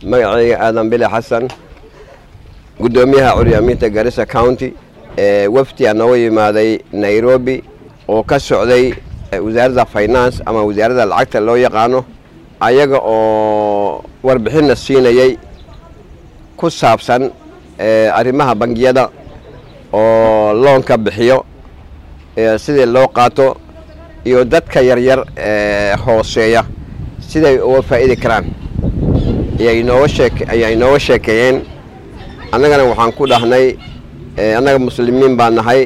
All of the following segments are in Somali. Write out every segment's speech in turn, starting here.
magacayga aadan bile xasan guddoomiyaha curyaamiinta garissa county ee wafdiga nooga yimaaday nairobi oo ka socday wasaaradda finance ama wasaaradda lacagta loo yaqaano ayaga oo warbixinna siinayay ku saabsan arrimaha bangiyada oo loonka bixiyo sidii loo qaato iyo dadka yaryar ee hooseeya siday uga faa'idi karaan ayay nooga sheek ayay nooga sheekeeyeen annagana waxaan ku dhahnay annaga muslimiin baan nahay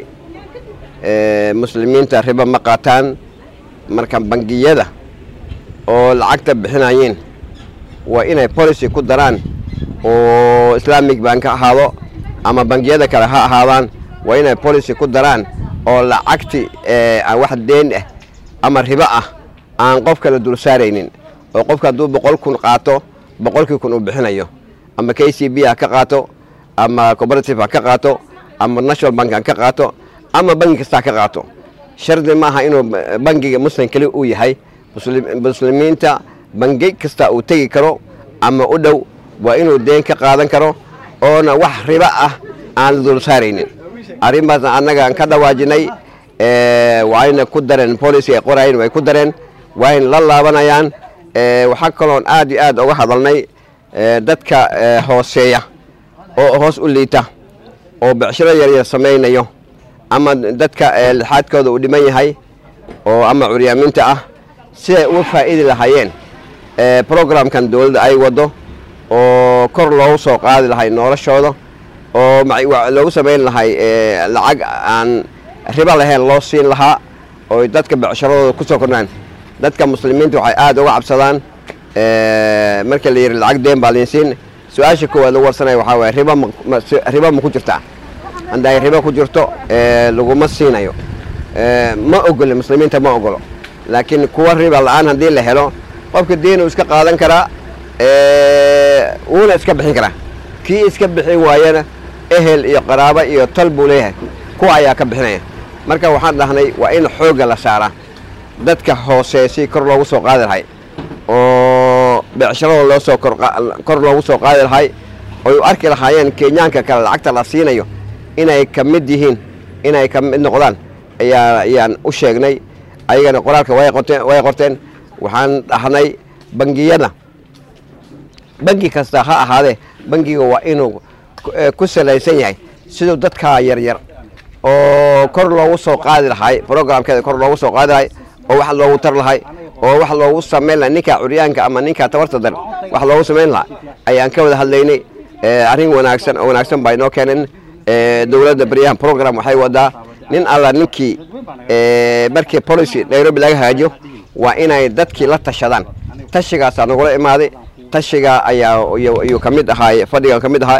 muslimiinta riba ma qaataan marka bangiyada oo lacagta bixinayeen waa inay policy ku daraan oo islaamic bank ha ahaado ama bangiyada kale ha ahaadaan waa inay policy ku daraan oo lacagti aan wax deen ah ama ribo ah aan qof kale dul saaraynin oo qofka hadduu boqol kun qaato boqolkii kun uu bixinayo ama k c b ha ka qaato ama cooperative ha ka qaato ama national bank ha ka qaato ama bangi kasta ha ka qaato shardi maaha inuu bangiga muslim keli uu yahay muslimiinta bangi kasta uu tegi karo ama u dhow waa inuu deen ka qaadan karo oona wax ribo ah aan la dul saaraynin arrinbaasna annagaan ka dhawaajinay waayna ku dareen policy ay qorayeen way ku dareen waayna la laabanayaan waxaa kaloon aad iyo aad uga hadalnay dadka hooseeya oo hoos u liita oo becshiro yaryar samaynayo ama dadka lixaadkooda uu dhiman yahay oo ama curyaamiinta ah siday uga faa'idi lahaayeen programkan dowladda ay waddo oo kor loogu soo qaadi lahay noloshooda oo loogu samayn lahay lacag aan ribo lahayn loo siin lahaa oo dadka becsharadooda ku soo kordhaan dadka muslimiinta waxay aad uga cabsadaan marka la yidhi lacag deen baa liinsiin su-aasha koowaad lagu warsanaya waxaa waye ribo ribo ma ku jirtaa hadday ribo ku jirto laguma siinayo ma ogolo muslimiinta ma ogolo laakiin kuwa riba la-aan haddii la helo qofka deen uu iska qaadan karaa wuuna iska bixin karaa kii iska bixin waayana ehel iyo qaraabo iyo tol buu leeyahay kuwa ayaa ka bixinaya marka waxaan dhahnay waa in xoogga la saaraa dadka hoose si kor loogu soo qaadi lahay oo becsharada loo soo kor loogu soo qaadi lahay oy u arki lahaayeen kenyaanka kale lacagta la siinayo inay ka mid yihiin inay ka mid noqdaan ayaa ayaan u sheegnay ayagana qoraalka way qorteen way qorteen waxaan dhahnay bangiyada bangi kasta ha ahaadee bangiga waa inuu ku salaysan yahay siduu dadka yaryar oo kor loogu soo qaadi lahay programkeeda kor loogu soo qaadi lahay oo wax loogu tar lahay oo wax loogu samayn lahay ninka curyaanka ama ninka tabarta dar wax loogu samayn lahaa ayaan ka wada hadlaynay arrin wanaagsan oo wanaagsan baa inoo keeneen dowladda baryahan program waxay wadaa nin alla ninkii markii policy nairobi laga hagaajiyo waa inay dadkii la tashadaan tashigaasaa nagula imaaday tashiga ayaa ayuu ka mid ahaay fadhiga ka mid ahaa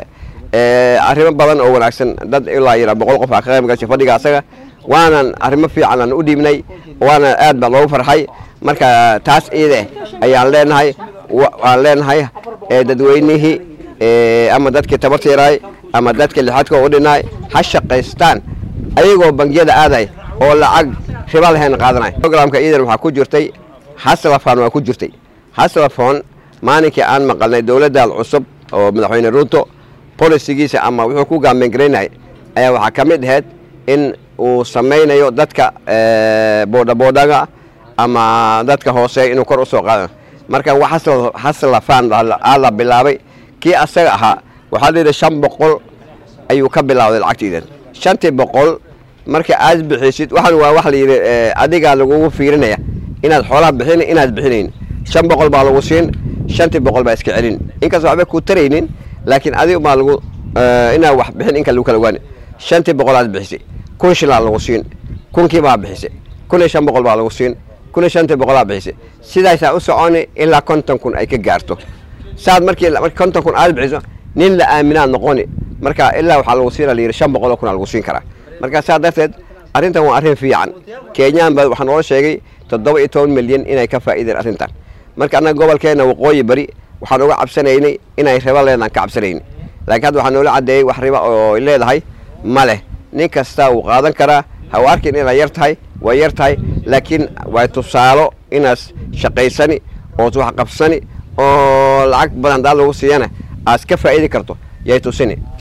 arrimo badan oo wanaagsan dad ilaa yira boqol qof aa ka qayb gashay fadhiga asaga waanan arrimo fiican aan u dhiibnay waana aad baa loogu farxay marka taas iide ayaan leenahay waan leenahay dadweynihii ama dadkii tabarta yaraay ama dadka lixaadka u dhinaay ha shaqaystaan ayagoo bangiyada aaday oo lacag riba lahayn qaadanay programka iidan waxaa ku jirtay haslafon waa ku jirtay haslafon maalinkii aan maqalnay dowladdan cusub oo madaxweyne ruuto bolisigiisa ama wuxuu ku gaamengaraynay ayaa waxaa ka mid ahayd in uu samaynayo dadka boodhaboodhaga ama dadka hooseeya inuu kor u soo qaado marka haslafan aa la bilaabay kii asaga ahaa waxaa la yidhi shan boqol ayuu ka bilaawday lacagtiidan shantii boqol marka aad bixisid waxaan waa wax la yidhi adigaa lagugu fiirinaya inaad xoolaha bixin inaad bixinayn shan boqol baa lagu siin shantii boqol baa iska celin inkastoo waxba ku taraynin laakiin adiga baa lagu inaad wax bixin inka lagu kala waani shantii boqol aad bixisay kun shilaa lagu siin kunkii baa bixisay kun iyo shan boqol baa lagu siin kun iyo shantii boqolaa bixisay sidaasaa u soconi ilaa konton kun ay ka gaarto saad markii konton kun aad bixiso nin la aaminaad noqoni marka ilaa waxaa lagu siina layidhi shan boqol oo kun aa lagu siin karaa marka saa darteed arrintan waa arrin fiican kenyaan baa waxaa noola sheegay toddoba iyo toban milyan inay ka faa'iideen arrintan marka annaga gobolkeenna waqooyi bari waxaan uga cabsanaynay inay ribo leedaan ka cabsanayni laakiin hadda waxaa noola caddeeyey wax riba oo leedahay ma leh nin kasta wuu qaadan karaa ha u arkin inay yar tahay waa yar tahay laakiin waa tusaalo inaas shaqaysani ood wax qabsani oo lacag badan daa lagu siiyana aad ka faa'idi karto yay tusini